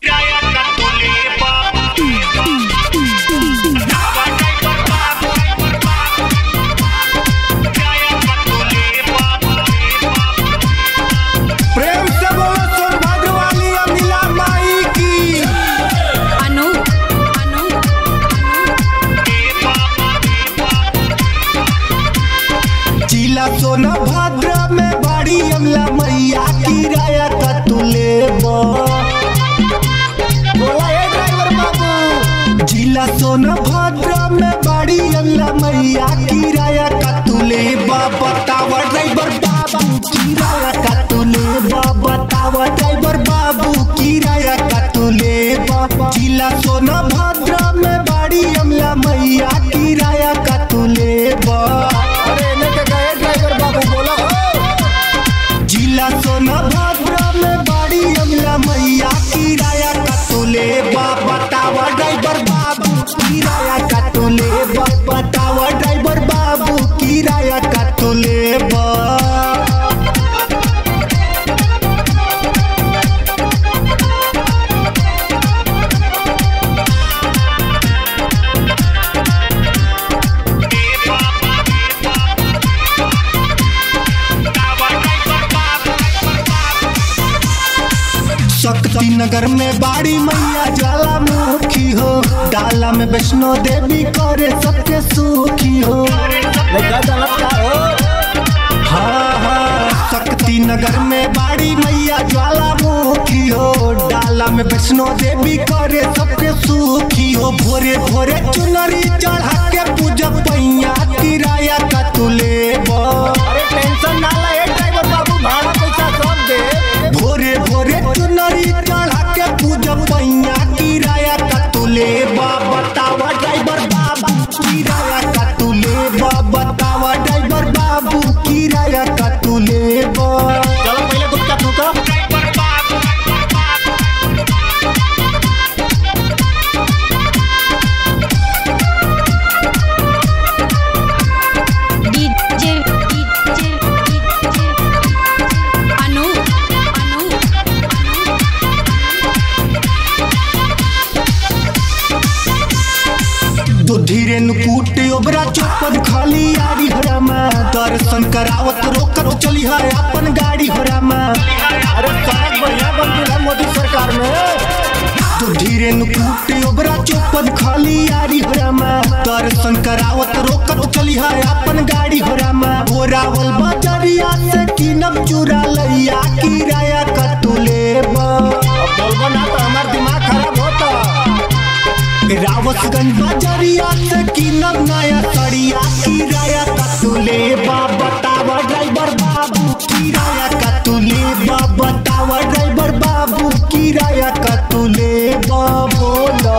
प्रेम से बोलो सौभाग्य वाली अमिला माई की अनु अनु जिला सोनभद्र में बड़ी अमला मैया किराया का तू लेबो बोला ए ड्राइवर बाबू जिला सोनभद्र में बड़ी अमला मैया किराया का तू लेबो बतावा ड्राइवर बाबू किराया का तू लेबो बतावा ड्राइवर बाबू किराया का तू लेबो जिला सोनभद्र में बड़ी अमला मैया किराया का तू लेबो अरे इन्हें के गए ड्राइवर बाबू बोलो जिला सोनभद्र में बड़ी अमला मैया किराया का तू लेबो बतावा ड्राइवर बाबू किराया का तू लेबो बतावा ड्राइवर बाबू किराया का तू लेबो शक्ति नगर में बाड़ी मैया ज्वालामुखी हो डाला में वैष्णो देवी करे सबके सुखी हो हाँ हाँ शक्ति नगर में बाड़ी मैया ज्वालामुखी हो डाला में वैष्णो देवी करे सबके सुखी हो भोरे भोरे चुनरी चढ़ा के पूजा पैया किराया का तू लेबो अरे टेंशन ना ले ड्राइवर बाबू भाड़ा पैसा सब दे भोरे भोरे चुनरी चढ़ा के पूजा पैया किराया का तू लेबा बतावा ड्राइवर बाबू किराया का तू लेबा बतावा ड्राइवर बाबू किराया का तू लेबा चलो पहले गुटका फूका DJ DJ DJ Anu Anu दो धीरे नुकूट ओबरा चौपन खाली आरी हरामा दर्शन करावत रोकत चली है अपन गाड़ी हरामा अरे सड़क बढ़िया बन गई है मोदी सरकार में दो धीरे नुकूट ओबरा चौपन खाली आरी हरामा दर्शन करावत रोकत चली है अपन गाड़ी हरामा बोरावल बजरिया से किनब चुरा लैया किराया का तू लेबा अब बोलबो ना तो हमार दिमाग खराब होता रावतगंज बजरिया से किनब नया सड़िया किराया का तू लेबा बतावा ड्राइवर बाबू किराया का तू लेबा बतावा ड्राइवर बाबू किराया का तू लेबा बोलो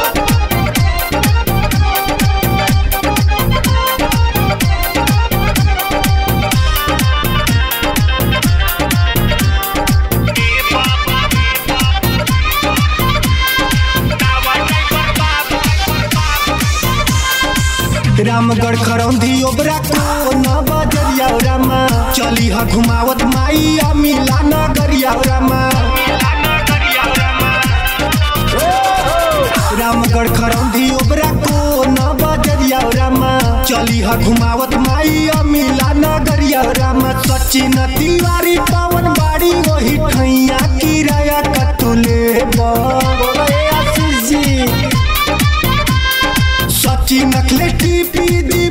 रामगढ़ खरौंधी ओबरा को न बजरिया रामा चली हा घुमावत माई मिला नगरिया रामा रामगढ़ खरौंधी ओबरा को न बजरिया रामा चली हा घुमावत माई मिला नगरिया रामा सचिन तिवारी पवन बाड़ी वही ठैया किराया कतुले बोलो ए आशीष जी सची नखले टीपी दी